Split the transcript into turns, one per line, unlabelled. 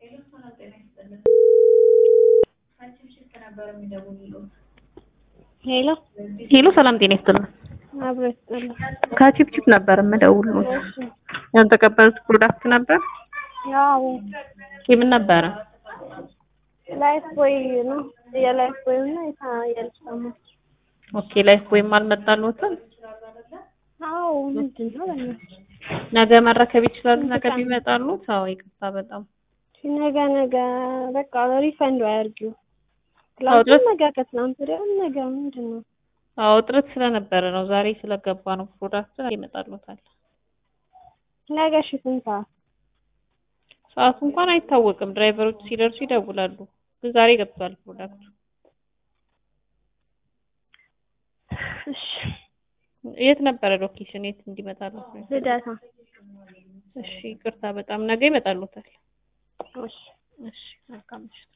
ሄሎ
ሄሎ ሰላም ጤና ይስጥልን።
አብሮ ይስጥልኝ።
ከቺፕቺፕ ነበር የምደውልሎት።
እሺ
ያልተቀበሉት ፕሮዳክት ነበር።
ያው
የምን ነበረ?
ላይፍ ቦይ ነው የላይፍ ቦይ እና የልጅ ጫማ።
ኦኬ ላይፍ ወይም አልመጣልዎትም።
አዎ ምንድን ነው በእናትሽ?
ነገ መረከብ ይችላሉ። ነገ ቢመጣሉት። አዎ ይቅርታ በጣም
ነገ ነገ በቃ ሪፈንድ አያርጊው።
አዎ
ትላንት ነገ ከትላንት ወዲያ ነገ ምንድን ነው?
አዎ እጥረት ስለነበረ ነው። ዛሬ ስለገባ ነው ፕሮዳክት ይመጣልዎታል።
ነገ እሺ ስንት ሰዓት?
ሰዓቱ እንኳን አይታወቅም። ድራይቨሮች ሲደርሱ ይደውላሉ። ግን ዛሬ ገብቷል ፕሮዳክቱ።
እሺ
የት ነበረ ሎኬሽን? የት እንዲመጣልዎት ነው?
ልደታ።
እሺ ይቅርታ በጣም ነገ ይመጣልዎታል።
እሺ
እሺ መልካም ምሽት።